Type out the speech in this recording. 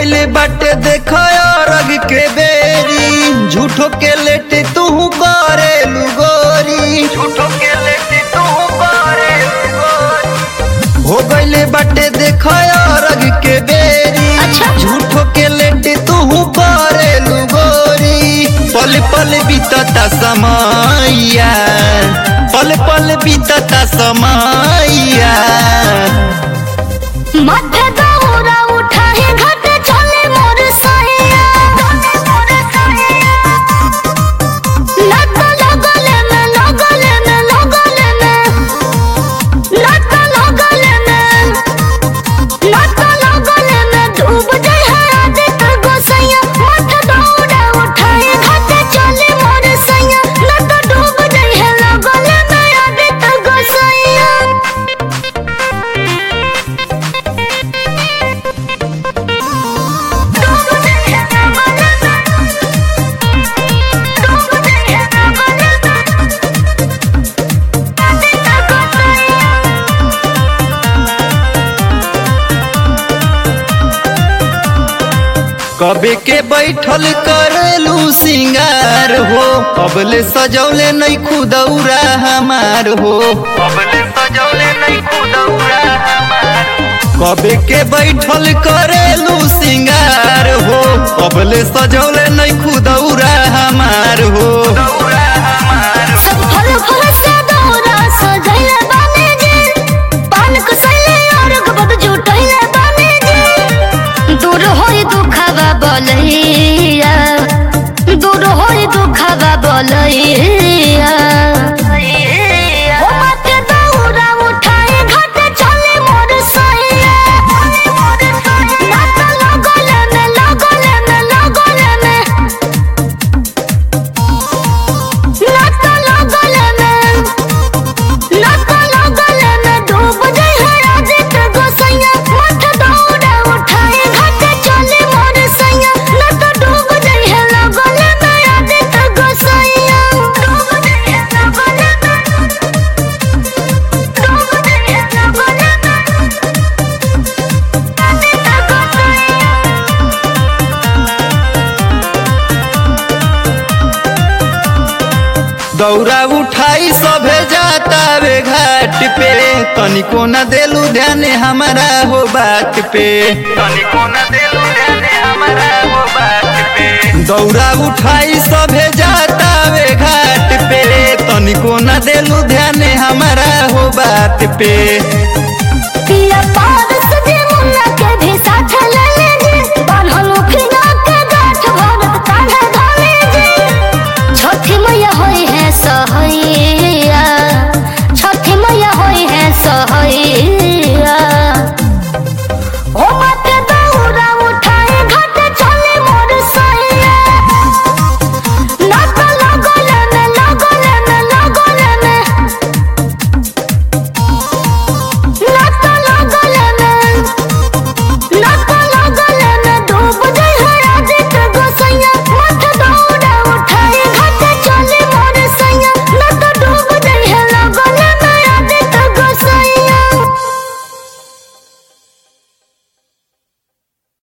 गइले बाटे देख अरग के बेरी झूठो के लेटे तू करे लुगोरी झूठो के लेटे तू करे हो गइले बाटे देख अरग के बेरी अच्छा। झूठो के लेटे तू करे लुगोरी पल पल बीतता समैया पल पल बीतता समैया माथे दौरा उठाए घाट चले मोर सैया लत लगले में लगले में लगले में लत लगले में लत लगले में डूब जाए है आदित गोसैया माथे दौरा उठाए घाट चले मोर सैया लत डूब जाए है लगले में आदित गोसैया कबे के बैठल करेलू सिंगार हो अबले सजौले नहीं खुदौरा हमार हो अबले सजौले नहीं खुदौरा कबे के बैठल करेलू सिंगार हो अबले सजौले नहीं खुदौरा हमार हो सब फल फल से दौरा सजैले बानी जी पान कसैले और गबद जुटैले बानी जी दूर होई दुखवा बोलैया दूर होई दुखवा बोलैया ओ माथे दौरा उठाए घाट चले मोर सैया नात लगले में लगले में लगले में नात लगले में नात लगले में डूब जाए है आदित गोसैया माथ दौड़ा उठाए घाट चले मोर सैया नात डूब जाए है लगले में आदित गोसैया डूब जाए है लगले में डूब जाए है लगले में आदित गोसैया दौरा उठाई सभे जाता वे घाट पे तनिको न देलू ध्यान हमारा हो बात पे तनिको न देलू ध्यान हमारा हो बात पे दौरा उठाई सभे जाता वे घाट पे तनिको न देलू ध्यान हमारा हो बात पे पिया पार सजे मुन्ना के भी साथ ले लीजिए बान्हल उखिना के गाठ भरत कान्हे धाले जी छठी मैया होई है सहैया